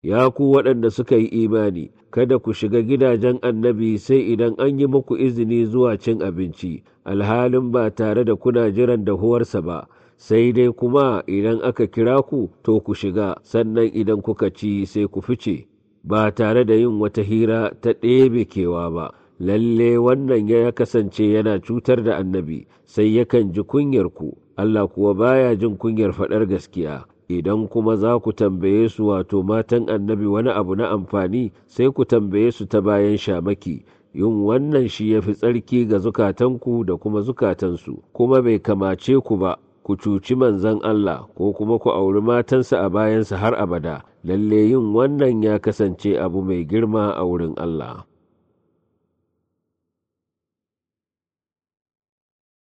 ya ku waɗanda suka yi imani kada ku shiga gidajen annabi sai idan an yi muku izini zuwa cin abinci alhalin ba tare da kuna jiran dahuwarsa ba sai dai kuma idan aka kira ku to ku shiga sannan idan kuka ci sai ku fice ba tare da yin wata hira ta ɗebe kewa ba lalle wannan ya kasance yana cutar da annabi sai yakan ji kunyar ku Allah kuwa baya jin kunyar faɗar gaskiya idan kuma za ku tambaye su wato matan annabi wani abu na amfani sai ku tambaye su ta bayan shamaki yin wannan shi ya fi tsarki ga zukatanku da kuma zukatansu kuma bai kamace ku ba ku cuci manzan Allah ko kuma ku auri matansa a bayansa har abada lalle yin wannan ya kasance abu mai girma a wurin Allah